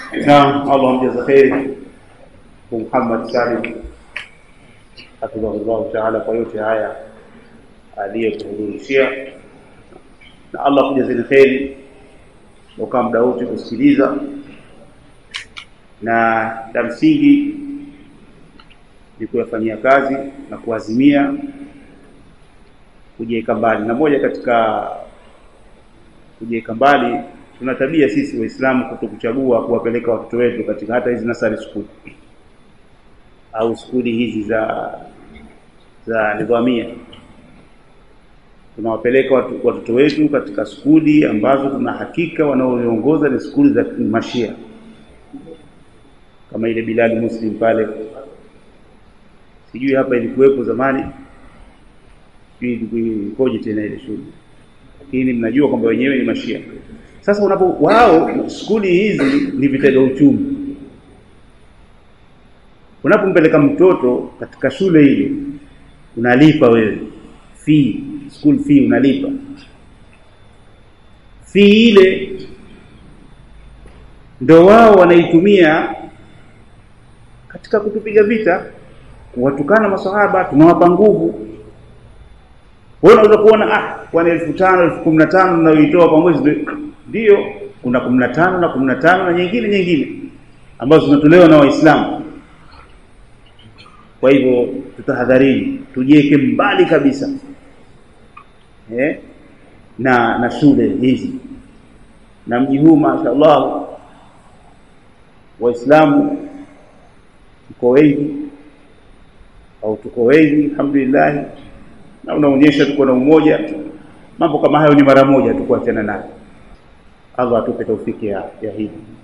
Naam, Allah amjaza kheri Muhammad Salim hafidhahullahu taala kwa yote haya aliyotuhudhurishia, na Allah kujazeni kheri ukaa muda wote kusikiliza, na la msingi ni kuyafanyia kazi na kuazimia kujiweka mbali. Na moja katika kujiweka mbali, tuna tabia sisi Waislamu kutokuchagua kuwapeleka watoto wetu katika hata hizi nasari school au skuli hizi za za nidhamia. Tunawapeleka watoto wetu katika skuli ambazo tuna hakika wanaoongoza ni skuli za mashia kama ile Bilal Muslim pale, sijui hapa ilikuwepo zamani, sijui ikoje tena ile shule, lakini mnajua kwamba wenyewe ni mashia. Sasa unapo wao skuli hizi ni vitega uchumi unapompeleka mtoto katika shule ile unalipa wewe fee, school fee unalipa fee ile, ndo wao wanaitumia katika kutupiga vita, kuwatukana masahaba, tunawapa nguvu. Wewe unaweza kuona ah, kwani elfu tano elfu kumi na tano mnayoitoa kwa mwezi, ndio kuna kumi na tano na kumi na tano na nyingine nyingine ambazo zinatolewa na Waislamu. Kwa hivyo tutahadharini, tujiweke mbali kabisa eh, na na shule hizi na mji huu. Mashaallah, Waislamu tuko wengi au tuko wengi alhamdulillah, na unaonyesha tuko na umoja. Mambo kama hayo ni mara moja tu kuachana nayo. Allah atupe taufiki ya, ya hili